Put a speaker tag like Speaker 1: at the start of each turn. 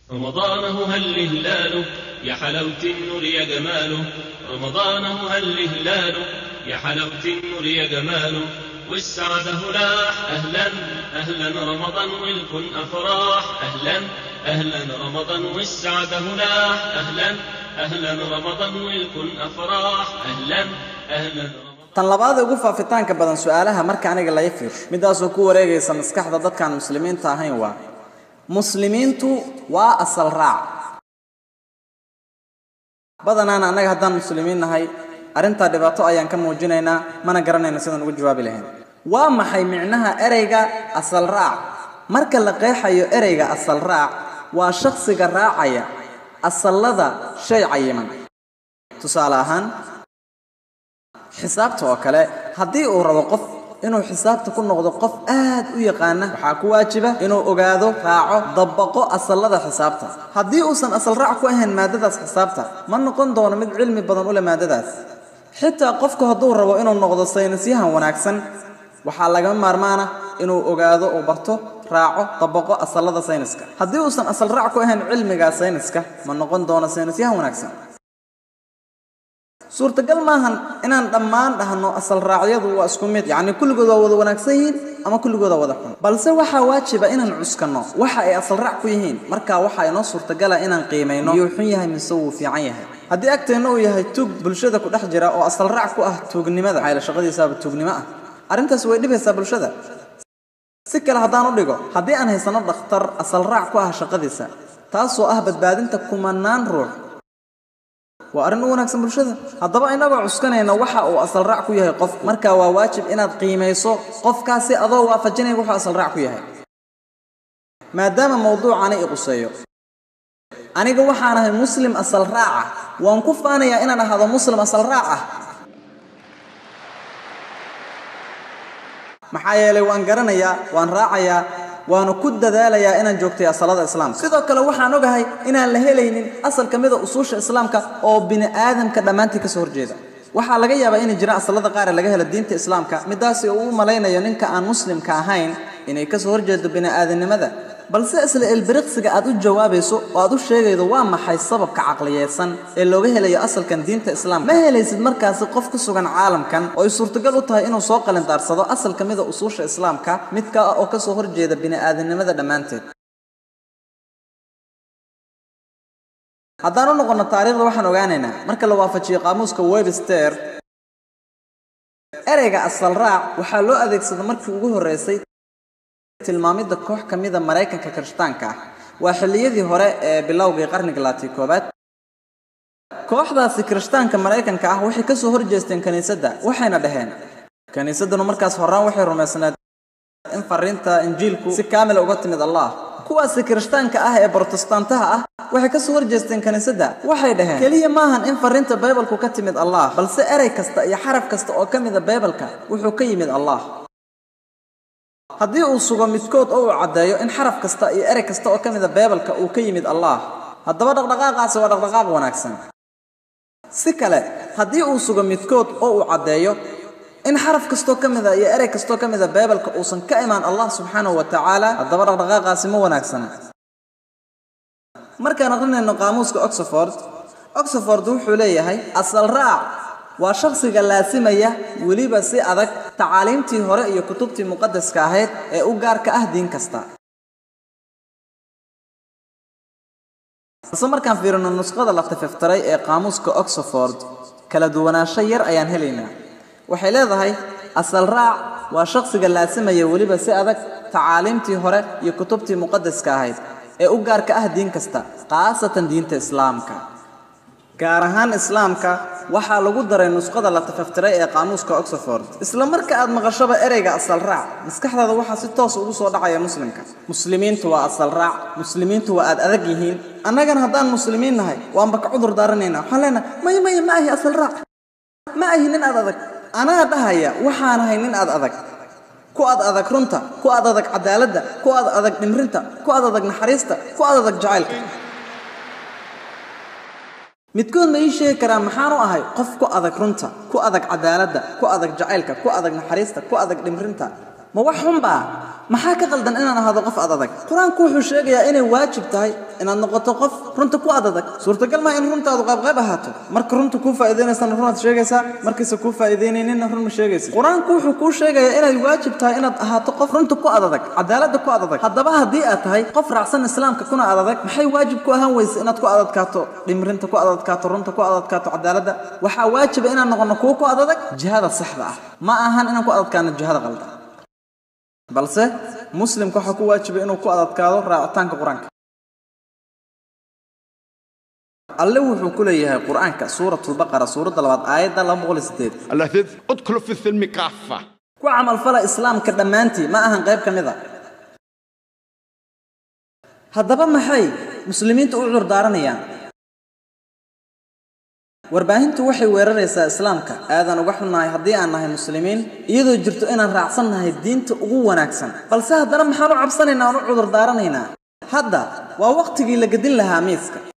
Speaker 1: رمضانه هل هلاله يا حلاوة النور يا جماله رمضانه هل هلاله يا حلاوة النور يا جماله والسعادة هلاح أهلا أهلا رمضان والكن أفراح أهلا أهلا رمضان والسعادة هلاح أهلا أهلا رمضان والكن أفراح أهلا أهلا رمضان
Speaker 2: tan labaad ee ugu faafitaanka badan su-aalaha marka aniga laga fiirsho midaasoo ku wareegaysa maskaxda dadkaan muslimiinta ahayn waa muslimiintu waa asal raac badanaana annaga haddaan muslimiin nahay arrintaa dhibaato ayaan ka muujinaynaa mana garanayna sidaan ugu jawaabi lahayn waa maxay micnaha ereyga asal raac marka la qeexayo ereyga asal raac waa shakhsiga raacaya asallada shay cayiman tusaale ahaan xisaabta oo kale haddii uu rabo qof inuu xisaabta ku noqdo qof aad u yaqaana waxaa ku waajiba inuu ogaado raaco dabaqo asallada xisaabta haddii uusan asal raac ku ahayn maadadaas xisaabta ma noqon doono mid cilmi badan u leh maadadaas xitaa qofku hadduu rabo inuu noqdo saynisyahan wanaagsan waxaa lagama maarmaana inuu ogaado uu barto raaco dabaqo asallada sayniska haddii uusan asal raac ku ahayn cilmiga sayniska ma noqon doono saynisyahan wanaagsan suurtagal maahan inaan dhammaan dhahno asal raacyadu waa isku mid yacni kulligood waa wada wanaagsan yihiin ama kulligood waa wada xun balse waxaa waajiba inaan cuskanno waxa ay asal raac ku yihiin marka waxaa inoo suurtagala inaan qiimayno miyuu xun yahay mise wuu fiican yahay haddii agteenna uu yahay tuug bulshada ku dhex jira oo asal raac ku ah tuugnimada maxaa yeele shaqadiisaaba tuugnimo ah arrintaas way dhibaysaa bulshada si kale haddaan u dhigo haddii aan haysano dhakhtar asal raac ku ah shaqadiisa taasoo ah badbaadinta kumanaan ruux waa arrin u wanaagsan bulshada haddaba inagoo cuskanayna waxa uu asal raac ku yahay qof marka waa waajib inaad qiimayso qofkaasi adoo waafajinaya wuxuu asal raac ku yahay maadaama mawduucani i quseeyo aniga waxaan ahay muslim asal raaca waan ku faanayaa inaan ahaado muslim asal raac ah maxaa yeelay waan garanayaa waan raacayaa waana ku dadaalayaa inaan joogtay asalada islaamka sidoo kale waxaan ogahay inaan la helaynin asal ka mida usuusha islaamka oo bini aadamka dhammaantii kasoo horjeeda waxaa laga yaabaa inay jiraan asalada qaar ee laga helo diinta islaamka midaasi uu u malaynayo ninka aan muslimka ahayn inay kasoo horjeedo bini aadamnimada balse isla elbiriqsiga aad u jawaabayso oo aad u sheegaydo waa maxay sababka caqliyeedsan ee looga helayo asalkan diinta islaamka ma helaysid markaasi qof ku sugan caalamkan oo ay suurtagal u tahay inuu soo qalindaarsado asal ka mida usuusha islaamka midka ah oo kasoo horjeeda bini aadamnimada dhammaanteed haddaan u noqono taariikhda waxaan ogaanaynaa marka la waafajiyo qaamuuska webster ereyga asal raac waxaa loo adeegsada markii ugu horreysay tilmaamidda koox ka mida maraykanka kirishtaanka ah waa xilliyadii hore ee bilowgii qarniga laati koobaad kooxdaasi kirishtaanka maraykanka ah waxay kasoo horjeesteen kiniisadda waxayna dhaheen kiniisadduna markaas horaan waxay rumaysnaed in fariinta injiilku si kaamila uga timid allah kuwaasi kirishtaanka ah ee brotestantaha ah waxay kasoo horjeesteen kiniisadda waxay dhaheen keliya maahan in fariinta baybalku ka timid allah balse erey kasta iyo xaraf kasta oo ka mida baybalka wuxuu ka yimid allah haddii uu sugo midkood oo uu caddeeyo in xaraf kasta iyo erey kasta oo ka mida beebalka uu ka yimid allah haddaba dhaqdhaqaaqaasi waa dhaqdhaqaaq wanaagsan si kale haddii uu sugo midkood oo uu caddeeyo in xaraf kastoo ka mida iyo erey kastoo ka mida beebalka uusan ka imaan allah subxaanahu wa tacaala haddaba dhaqdhaqaaqaasi ma wanaagsana markaan aqrinayno qaamuuska oxford oxford wuxuu leeyahay asal raac waa shakhsiga laasimaya weliba si adag tacaaliimtii hore iyo kutubtii muqadaska ahayd ee u gaarka ah diin kasta balse markaan fiirino nusqada la tififtiray ee qaamuuska oxford kala duwanaansho yar ayaan helaynaa waxay leedahay asal raac waa shakhsiga laasimaya weliba si adag tacaaliimtii hore iyo kutubtii muqadaska ahayd ee u gaarka ah diin kasta khaasatan diinta islaamka gaar ahaan islaamka waxaa lagu daray nusqada la tafaftiray ee qaamuuska oxford isla marka aad maqashaba ereyga asal raac maskaxdaada waxaa si toos ugu soo dhacaya muslimka muslimiintu waa asal raac muslimiintu waa aad adag yihiin annagana haddaan muslimiin nahay waanba ka cudur daaranaynaa waxaan leenahay maya maya ma ahi asal raac ma ahi nin aad adag anaa dhahaya waxaan ahay nin aad adag ku aad adag runta ku aad adag cadaaladda ku aad adag dhimrinta ku aad adag naxariista ku aad adag jacaylka midkood ma ii sheegi karaa maxaanu ahay qof ku adag runta ku adag cadaaladda ku adag jacaylka ku adag naxariista ku adag dhimrinta ma wax xunbaa maxaa ka qaldan inaan ahaado qof adadag qur-aanku wuxuu sheegayaa inay waajib tahay inaad noqoto qof runta ku adadag suurtagal maa in runtaadu qaybqayb ahaato marka runta kuu faa'iidaynaysana runaad sheegaysaa markayse kuu faa'iidaynayninna run ma sheegaysa qur-aanku wuxuu kuu sheegayaa inay waajib tahay inaad ahaato qof runta ku adadag cadaaladda ku adadag haddaba haddii aad tahay qof raacsan islaamka kuna adadag maxay waajib ku ahaan weysa inaad ku adadkaato dhimrinta ku adadkaato runta ku adadkaato cadaaladda waxaa waajiba inaan noqono kuwo ku adadag jihada saxda ah ma ahan inaan ku adadkaano jihada qaldan balse muslimka waxaa ku waajiba inuu ku adadkaado raacitaanka qur-aanka alle wuxuu ku leeyahay qur-aanka suuratulbaqara suuradda labaad aayadda laba boqol iyo sideed
Speaker 3: الذين ادخلوا في السلم كافة
Speaker 2: ku camalfala islaamka dhammaantii ma ahan qayb ka mid a haddaba maxay muslimiintu u curdaaranayaan warbaahintu waxay weeraraysaa islaamka aadaan uga xunnahay haddii aan nahay muslimiin iyadoo jirto inaan raacsan nahay diinta ugu wanaagsan balse haddana maxaan u cabsanaynaa aan u cudurdaaranaynaa hadda waa wakhtigii la gedin lahaa miiska